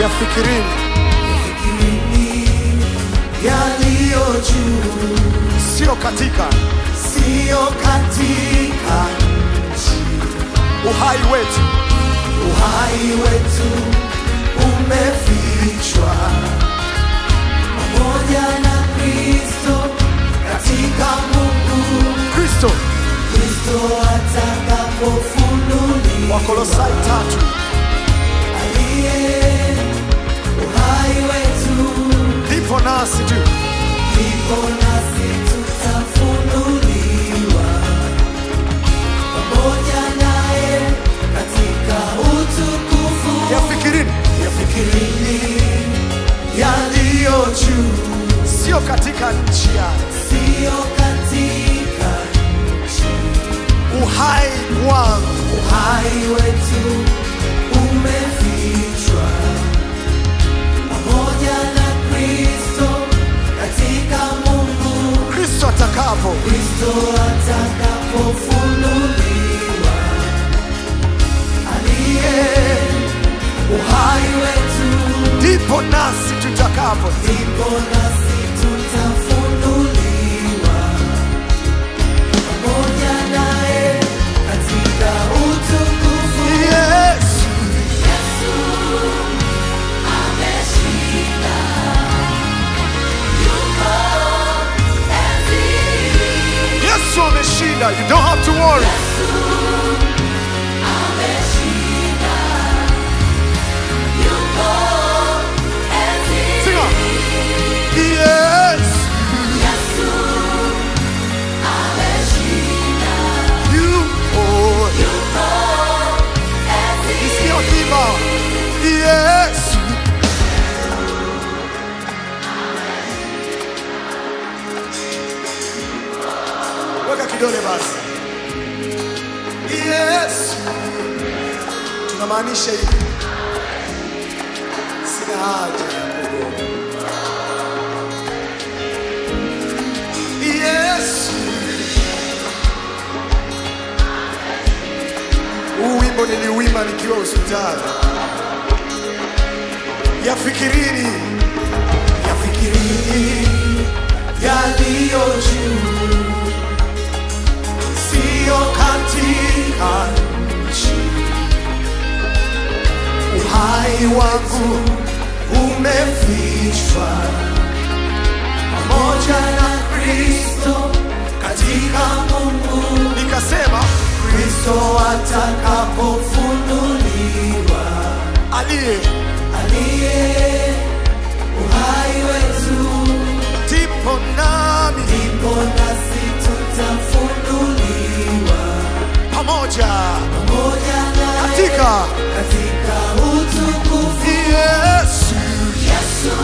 yafikirini Fikirini yaliyo juu, sio katika siyo katika nchi. uhai wetu Uhai wetu umefichwa pamoja na Kristo katika Mungu. kristo Kristo atakapofunuliwa wakolosai tatu aliye uhai wetu ndipo nasi tu Ndipo nasi tutafunuliwa pamoja naye katika utukufu. yafikirini Yafikirini yaliyo juu, sio katika nchi ya siyo katika nchi. uhai wangu Uhai wetu umefichwa pamoja na Kristo katika Mungu. kristo atakapo Kristo atakapofunuliwa, aliye uhai wetu, ndipo nasi tutakapo ndipo nasi tutafunuliwa pamoja naye katika utukufu. yesu yesu ameshinda you don't have to worry Sing on. Yes, you oh. Isikia ukiimba. Yes. Weka kidole basi. Yes. Tunamaanisha hivi. Sina haja ya kugoma. Yes. Huu wimbo niliuimba nikiwa hospitali. Yafikirini, Yafikirini yaliyo juu, siyo katika nchi. Uhai wangu umefichwa pamoja na Kristo katika Mungu. nikasema Kristo atakapofunuliwa, aliye aliye uhai wetu tipo nami ndipo nasi tutafunuliwa pamoja pamoja naye katika katika utukufu. Yesu Yesu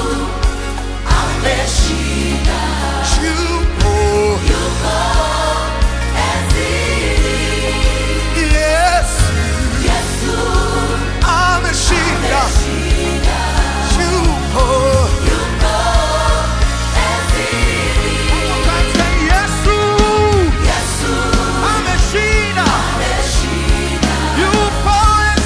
ameshinda, yupo Yesu Yesu ameshinda yupo Yesu Yesu ameshinda ameshinda, yupo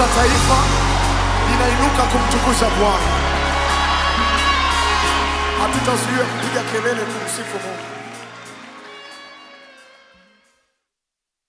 taifa linainuka kumtukuza Bwana. Hatutazuia kupiga kelele kumsifu Mungu.